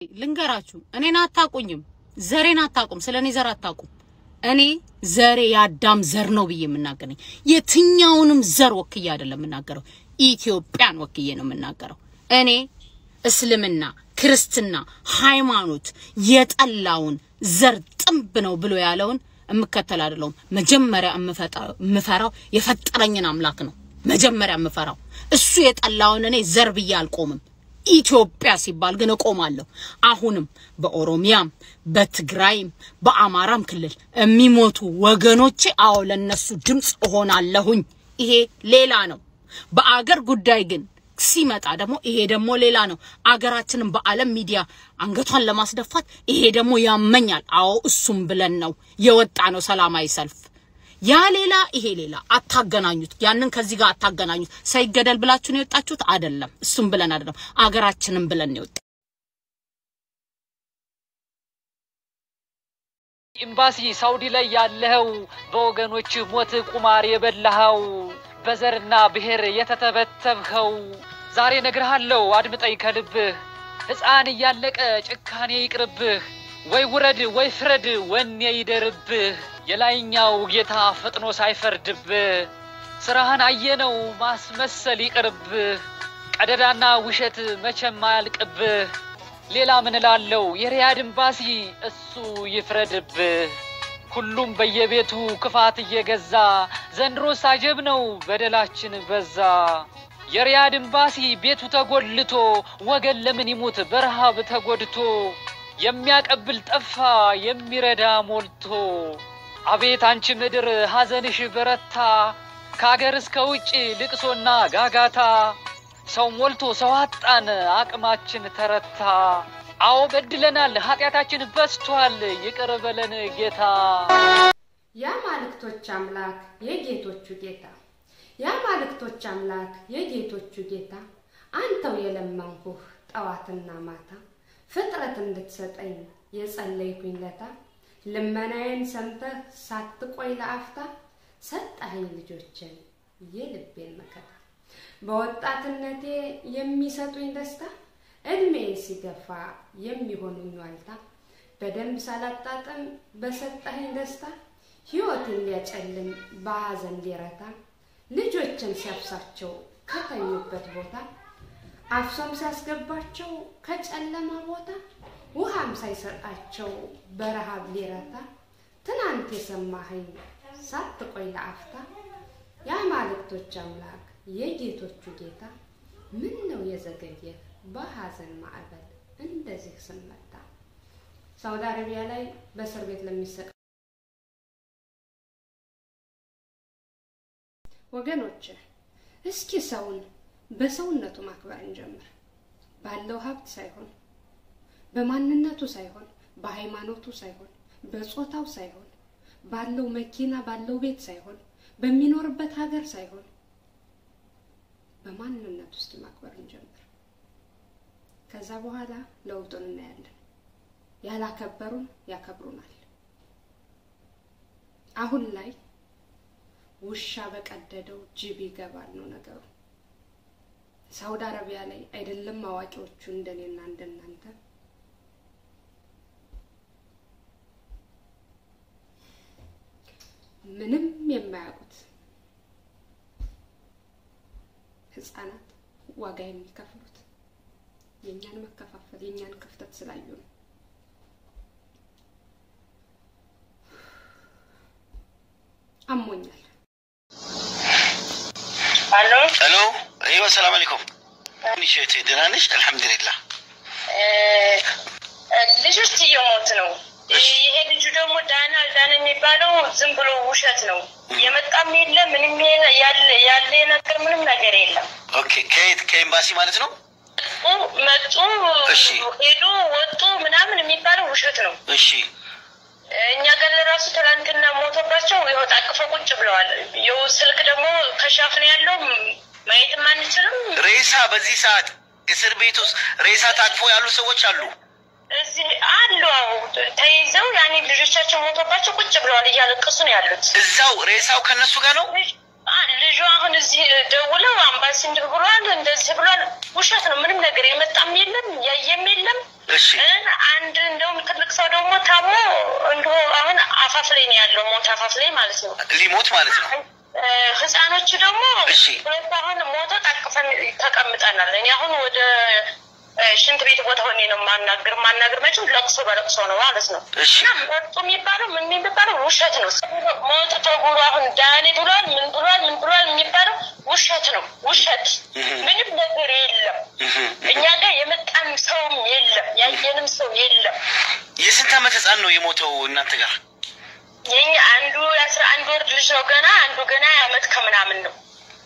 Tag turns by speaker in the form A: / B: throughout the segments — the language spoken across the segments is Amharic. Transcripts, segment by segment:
A: ልንገራችሁ፣ እኔን አታቁኝም፣ ዘሬን አታቁም፣ ስለ እኔ ዘር አታቁም። እኔ ዘሬ የአዳም ዘር ነው ብዬ የምናገረኝ የትኛውንም ዘር ወክዬ አይደለም የምናገረው፣ ኢትዮጵያን ወክዬ ነው የምናገረው። እኔ እስልምና፣ ክርስትና፣ ሃይማኖት የጠላውን ዘር ጥንብ ነው ብሎ ያለውን የምከተል አይደለሁም። መጀመሪያ የምፈራው የፈጠረኝን አምላክ ነው። መጀመሪያ የምፈራው እሱ የጠላውን እኔ ዘር ብዬ አልቆምም። ኢትዮጵያ ሲባል ግን እቆማለሁ። አሁንም በኦሮሚያም በትግራይም በአማራም ክልል የሚሞቱ ወገኖቼ፣ አዎ ለነሱ ድምፅ እሆናለሁኝ። ይሄ ሌላ ነው። በአገር ጉዳይ ግን ሲመጣ ደግሞ ይሄ ደግሞ ሌላ ነው። አገራችንን በዓለም ሚዲያ አንገቷን ለማስደፋት ይሄ ደግሞ ያመኛል። አዎ እሱም ብለን ነው የወጣ ነው ሰላማዊ ሰልፍ ያ ሌላ ይሄ ሌላ። አታገናኙት። ያንን ከዚህ ጋር አታገናኙት። ሳይገደል ብላችሁ ነው የወጣችሁት አይደለም። እሱም ብለን አይደለም፣ አገራችንን ብለን ነው የወጣ
B: ኤምባሲ ሳውዲ ላይ ያለኸው በወገኖች ሞት ቁማር የበላኸው በዘርና ብሔር የተተበተብኸው ዛሬ ነግርሃለሁ፣ አድምጠኝ ከልብህ። ሕፃን እያለቀ ጭካኔ ይቅርብህ። ወይ ውረድ ወይ ፍረድ፣ ወኔ ይደርብህ። የላይኛው ጌታ ፈጥኖ ሳይፈርድብህ ስራህን አየነው ማስመሰል ይቅርብህ። ቀደዳና ውሸት መቼም አያልቅብህ። ሌላ ምን እላለሁ የሪያድ ኤምባሲ እሱ ይፍረድብህ። ሁሉም በየቤቱ ክፋት እየገዛ ዘንድሮ ሳጀብ ነው በደላችን በዛ። የሪያድ ኤምባሲ ቤቱ ተጎልቶ ወገን ለምን ይሙት በረሃብ ተጎድቶ የሚያቀብል ጠፋ የሚረዳ ሞልቶ። አቤት አንቺ ምድር ሐዘንሽ በረታ ከአገር እስከ ውጭ ልቅሶና ጋጋታ። ሰው ሞልቶ ሰው አጣን አቅማችን ተረታ። አዎ በድለናል ኃጢአታችን በዝቷል ይቅር በለን ጌታ።
C: የአማልክቶች አምላክ የጌቶቹ ጌታ የአማልክቶች አምላክ የጌቶቹ ጌታ አንተው የለመንኩህ ጠዋትና ማታ ፍጥረት እንድትሰጠኝ የጸለይኩኝ ለታ ልመናዬን ሰምተህ ሳትቆይ ለአፍታ ሰጠኸኝ ልጆችን የልቤን መከታ በወጣትነቴ የሚሰጡኝ ደስታ እድሜ ሲገፋ የሚሆኑኝ ዋልታ በደንብ ሳላጣጥም በሰጠኸኝ ደስታ ሕይወትን ሊያጨልም በሐዘን ሊረታ ልጆችን ሲያፍሳቸው ከተኙበት ቦታ አፍሶም ሲያስገባቸው ከጨለማ ቦታ ውሃም ሳይሰጣቸው በረሃብ ሊረታ ትናንት የሰማኸኝ ሳትቆይ ለአፍታ የአማልክቶች አምላክ የጌቶቹ ጌታ ምን ነው የዘገየ በሐዘን ማዕበል እንደዚህ ስመታ። ሳውዲ አረቢያ ላይ በእስር ቤት ለሚሰቃ ወገኖች እስኪ ሰውን በሰውነቱ ማክበር እንጀምር። ባለው ሀብት ሳይሆን በማንነቱ ሳይሆን በሃይማኖቱ ሳይሆን በጾታው ሳይሆን ባለው መኪና ባለው ቤት ሳይሆን በሚኖርበት ሀገር ሳይሆን በማንነቱ እስኪ ማክበር እንጀምር። ከዛ በኋላ ለውጡን እናያለን። ያላከበሩን ያከብሩናል። አሁን ላይ ውሻ በቀደደው ጅብ ይገባል ነው ነገሩ። ሳውዲ አረቢያ ላይ አይደለም አዋቂዎቹ እንደኔና እንደናንተ ምንም የማያውቁት ህፃናት ዋጋ የሚከፍሉት የእኛን መከፋፈል የእኛን ክፍተት ስላዩ ነው። አሞኛል።
D: አሎ
E: ሄሎ ይኸው ሰላም አለይኩም ትንሽ እህቴ ደህና ነሽ አልሐምዱሊላህ
D: ልጆች እየሞት ነው። ይሄ ልጁ ደግሞ ዳና ዳና የሚባለው ዝም ብሎ ውሸት ነው። የመጣም የለ ምንም ያለ ያለ ነገር ምንም ነገር የለም።
E: ኦኬ ከየት ከኤምባሲ ማለት ነው
D: መጡ
E: እሺ።
D: ሄዱ ወጡ ምናምን የሚባለው ውሸት ነው።
E: እሺ
D: እኛ ጋር ለራሱ ትናንትና ሞቶባቸው ይኸው ታቅፈው ቁጭ ብለዋል። ይኸው ስልክ ደግሞ ከሻፍ ነው ያለው ማየትም አንችልም።
E: ሬሳ በዚህ ሰዓት እስር ቤት ውስጥ ሬሳ ታቅፎ ያሉ ሰዎች አሉ
D: እዚህ አሉ አዎ፣ ተይዘው ያኔ ልጆቻቸው ሞቶባቸው ቁጭ ብለዋል፣ እያለቀሱ ነው ያሉት።
E: እዛው ሬሳው ከነሱ ጋር ነው
D: ልጅ- አ- ልጁ አሁን እዚህ ደውለው አምባሲ እንዲህ ብሏል እንደዚህ ብሏል። ውሸት ነው። ምንም ነገር የመጣም የለም ያየም የለም
E: እሺ
D: አንድ እንደውም ትልቅ ሰው ደግሞ ታሞ እንዲሁ አሁን አፋፍ ላይ ነው ያለው፣ ሞት አፋፍ ላይ ማለት ነው።
E: ሊሞት ማለት ነው።
D: እ፣ ህፃኖቹ ደግሞ
E: እሺ።
D: ሁለት አሁን ሞቶ ታቅፈን ተቀምጠናል። እኔ አሁን ወደ እ፣ ሽንት ቤት ቦታ ሆኔ ነው ማናገር ማናገር መቼም ለቅሶ በለቅሶ ነው ማለት ነው።
E: እሺ።
D: እና መጡ የሚባለው ምን የሚባለው ውሸት ነው። ሞት ተጉሎ አሁን ዳኔ ብሏል ምን ብሏል ምን ብሏል የሚባለው ውሸት ነው። ውሸት ምንም ነገር የለም። እኛ ጋር የመጣም ሰውም የለም፣ ያየንም ሰው የለም።
E: የስንት ዓመት ህፃን ነው የሞተው እናንተ ጋር?
D: የኛ አንዱ የአስራ አንድ ወር ልጅ ነው ገና፣ አንዱ ገና የዓመት ከምናምን ነው።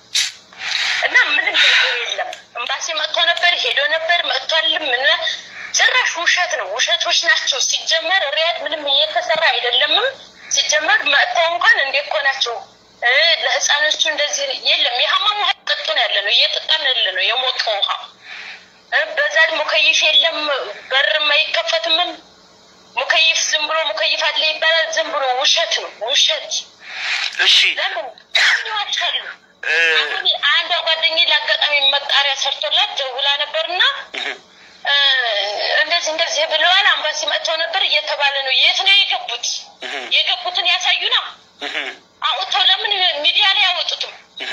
D: እና ምንም ነገር የለም። ኤምባሲ መጥቶ ነበር ሄዶ ነበር መጥቷልም። ምን ጭራሽ ውሸት ነው። ውሸቶች ናቸው። ሲጀመር ሪያድ ምንም እየተሰራ አይደለምም። ሲጀመር መጥተው እንኳን እንዴት እኮ ናቸው እ ለህፃኖቹ እንደዚህ የለም። የሀማም ውሃ ጠጡ ነው ያለ ነው እየጠጣን ያለ ነው የሞቀ ውሃ እ በዛ ደግሞ ሙከይፍ የለም፣ በርም አይከፈትምም። ሙከይፍ ዝም ብሎ ሙከይፍ አለ ይባላል። ዝም ብሎ ውሸት ነው ውሸት።
E: እሺ
D: ለምን ይዋቻሉ?
E: እ፣
D: አሁን አንዷ ጓደኛዬ ለአጋጣሚ መጣሪያ ሰርቶላት ደውላ ነበርና እ፣ እንደዚህ እንደዚህ ብለዋል፣ አምባሲ መጥተው ነበር እየተባለ ነው። የት ነው የገቡት? የገቡትን ያሳዩና አውጥተው ለምን ሚዲያ ላይ አያወጡትም?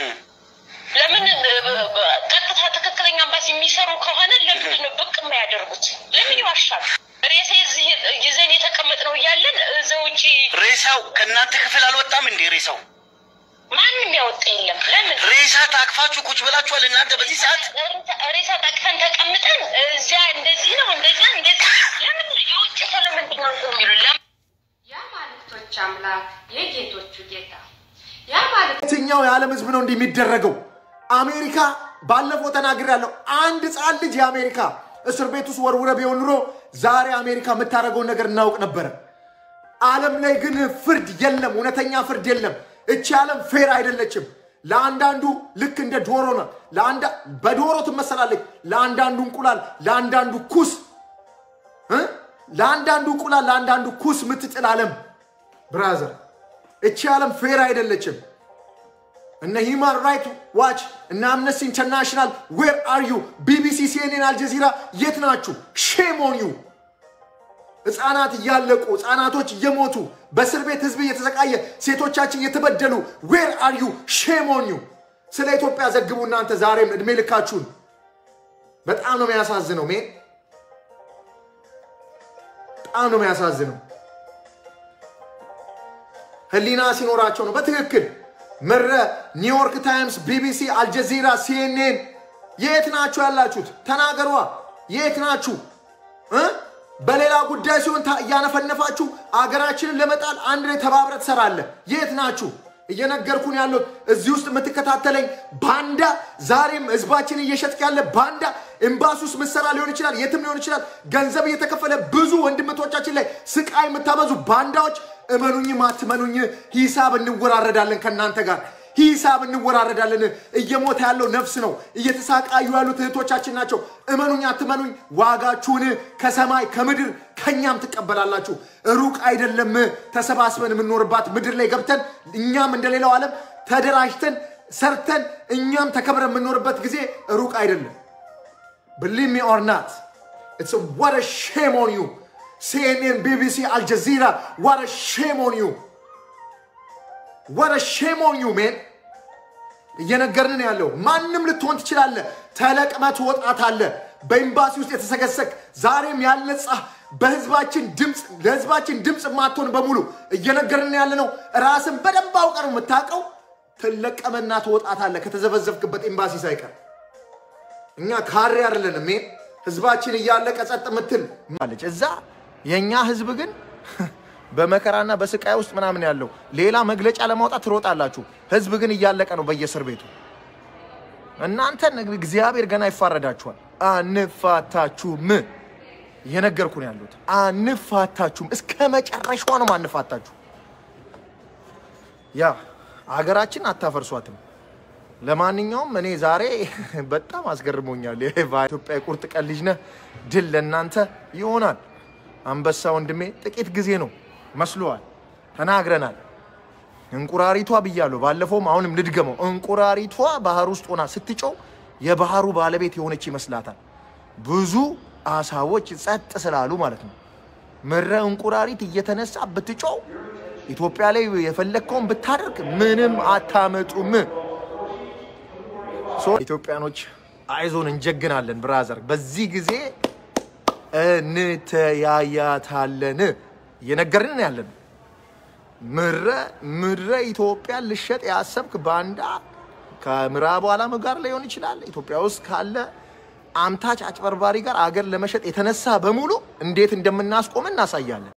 D: ለምን እ፣ ቀጥታ ትክክለኛ አምባሲ የሚሰሩ ከሆነ ለምንድን ነው ብቅ የማያደርጉት? ለምን ይዋሻሉ? ሬሳ እዚህ ይዘን የተቀመጥነው እያለን እዛ ውጪ
E: ሬሳው ከእናንተ ክፍል አልወጣም እንዴ? ሬሳው
D: ማንም ያወጣ የለም። ለምን
E: ሬሳ ታቅፋችሁ ቁጭ ብላችኋል እናንተ በዚህ ሰዓት?
D: ሬሳ ጠቅፈን ተቀምጠን እዚያ እንደዚህ ነው እንደዚያ እንደዚህ ለምን የውጭ ሰው ለምንድን ነው እንትን የሚሉ ለምን
C: የአማልክቶች አምላክ የጌቶቹ ጌታ የአማልክት
F: የትኛው የዓለም ህዝብ ነው እንዲህ የሚደረገው? አሜሪካ ባለፈው ተናግሬያለሁ። አንድ ህፃን ልጅ የአሜሪካ እስር ቤት ውስጥ ወርውረ ቢሆን ኑሮ ዛሬ አሜሪካ የምታደርገውን ነገር እናውቅ ነበረ። ዓለም ላይ ግን ፍርድ የለም፣ እውነተኛ ፍርድ የለም። እቺ ዓለም ፌር አይደለችም። ለአንዳንዱ ልክ እንደ ዶሮ ነው። ለአንዳ በዶሮ ትመሰላለች። ለአንዳንዱ እንቁላል፣ ለአንዳንዱ ኩስ እ? ለአንዳንዱ እንቁላል፣ ለአንዳንዱ ኩስ የምትጥል ዓለም ብራዘር፣ እቺ ዓለም ፌር አይደለችም። እነ ሂማን ራይት ዋች እነ አምነስቲ ኢንተርናሽናል ዌር አር ዩ ቢቢሲ ሲኤንኤን አልጀዚራ የት ናችሁ ሼም ኦን ዩ ህፃናት እያለቁ ህፃናቶች እየሞቱ በእስር ቤት ህዝብ እየተሰቃየ ሴቶቻችን እየተበደሉ ዌር አር ዩ ሼም ኦን ዩ ስለ ኢትዮጵያ ዘግቡ እናንተ ዛሬም እድሜ ልካችሁን በጣም ነው የሚያሳዝነው ሜን በጣም ነው የሚያሳዝነው ህሊና ሲኖራቸው ነው በትክክል ምረ ኒውዮርክ ታይምስ ቢቢሲ አልጀዚራ ሲኤንኤን የት ናችሁ ያላችሁት ተናገሯ የት ናችሁ እ? በሌላ ጉዳይ ሲሆን ታ- እያነፈነፋችሁ አገራችንን ለመጣል አንድ ላይ ተባብረ ትሰራለ የት ናችሁ እየነገርኩን ያለው እዚህ ውስጥ የምትከታተለኝ ባንዳ ዛሬም ህዝባችን እየሸጥክ ያለ ባንዳ ኤምባሲ ውስጥ ምሰራ ሊሆን ይችላል የትም ሊሆን ይችላል ገንዘብ እየተከፈለ ብዙ ወንድምቶቻችን ላይ ስቃይ የምታበዙ ባንዳዎች እመኑኝም አትመኑኝ ሂሳብ እንወራረዳለን ከእናንተ ጋር ሂሳብ እንወራረዳለን እየሞተ ያለው ነፍስ ነው እየተሳቃዩ ያሉት እህቶቻችን ናቸው እመኑኝ አትመኑኝ ዋጋችሁን ከሰማይ ከምድር ከእኛም ትቀበላላችሁ ሩቅ አይደለም ተሰባስበን የምንኖርባት ምድር ላይ ገብተን እኛም እንደሌላው ዓለም ተደራጅተን ሰርተን እኛም ተከብረን የምንኖርበት ጊዜ ሩቅ አይደለም Believe me or not, it's a, what a shame on you. CNN, BBC, Al Jazeera, what a shame on you. What a shame on you, man. እየነገርን ነው ያለው። ማንም ልትሆን ትችላለህ። ተለቅመ ትወጣታለህ። በኤምባሲ ውስጥ የተሰገሰግ ዛሬም ያልነጻ በህዝባችን ድምፅ ለህዝባችን ድምፅ የማትሆን በሙሉ እየነገርን ያለ ነው። ራስን በደንብ አውቀ ነው የምታውቀው። ትለቀመና ትወጣታለህ ከተዘበዘብክበት ኤምባሲ ሳይቀር እኛ ካሬ አይደለንም። ይሄ ህዝባችን እያለቀ ጸጥ ምትል ማለች። እዛ የእኛ ህዝብ ግን በመከራና በስቃይ ውስጥ ምናምን ያለው ሌላ መግለጫ ለማውጣት ትሮጣላችሁ። ህዝብ ግን እያለቀ ነው በየእስር ቤቱ። እናንተን እግዚአብሔር ገና ይፋረዳችኋል። አንፋታችሁም። እየነገርኩ ነው ያሉት። አንፋታችሁም። እስከ መጨረሻዋ ነው ማንፋታችሁ። ያ አገራችን አታፈርሷትም። ለማንኛውም እኔ ዛሬ በጣም አስገርሞኛል። ኢትዮጵያ የቁርጥ ቀን ልጅ ነህ። ድል ለእናንተ ይሆናል። አንበሳ ወንድሜ ጥቂት ጊዜ ነው መስሎዋል። ተናግረናል። እንቁራሪቷ ብያለሁ። ባለፈውም አሁንም ልድገመው። እንቁራሪቷ ባህር ውስጥ ሆና ስትጮው የባህሩ ባለቤት የሆነች ይመስላታል። ብዙ አሳዎች ጸጥ ስላሉ ማለት ነው። ምረ እንቁራሪት እየተነሳ ብትጮው ኢትዮጵያ ላይ የፈለግከውን ብታደርግ ምንም አታመጡም። ሶ ኢትዮጵያኖች አይዞን፣ እንጀግናለን ብራዘር። በዚህ ጊዜ እንተያያታለን እየነገርን ያለን ምረ ምረ ኢትዮጵያን ልሸጥ ያሰብክ ባንዳ ከምዕራቡ ዓለም ጋር ሊሆን ይችላል። ኢትዮጵያ ውስጥ ካለ አምታች አጭበርባሪ ጋር አገር ለመሸጥ የተነሳ በሙሉ እንዴት እንደምናስቆም እናሳያለን።